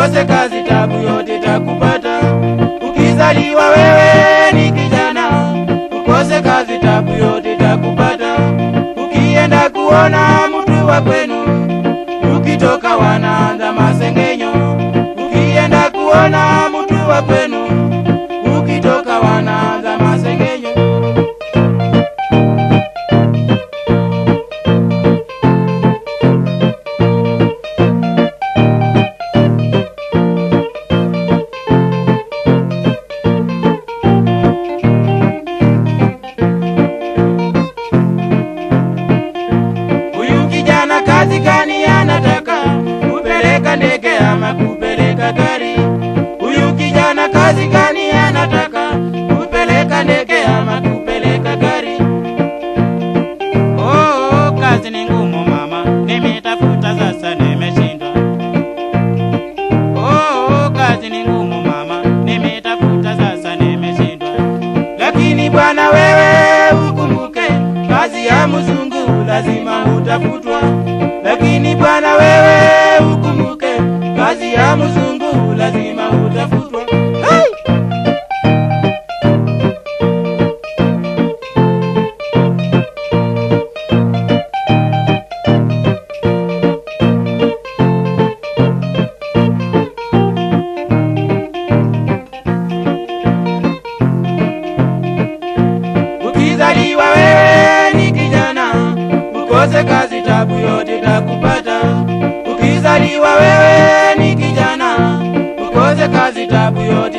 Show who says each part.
Speaker 1: ukose kazi tabu yote takupata. Ukizaliwa wewe ni kijana, ukose kazi tabu yote takupata. Ukienda kuona mtu wa kwenu, ukitoka wanaanza masengenyo. Ukienda kuona mtu wa kwenu, ukitoka wanaanza masengenyo. Huyu kijana kazi gani anataka? Kupeleka ndege ama kupeleka gari? Huyu kijana kazi gani anataka? Kupeleka ndege ama kupeleka gari? Oh, kazi ni ngumu mama, nimetafuta sasa nimeshindwa. Oh, kazi ni ngumu mama, nimetafuta sasa nimeshindwa. Lakini bwana wewe ukumbuke, kazi ya mzungu lazima utafutwa. Lakini bwana wewe ukumbuke, kazi ya mzungu lazima utafutwa. Hey! Ukizaliwa wewe ni kijana, ukose kazi tabu yote takupata. Ukizaliwa wewe ni kijana, ukose kazi tabu yote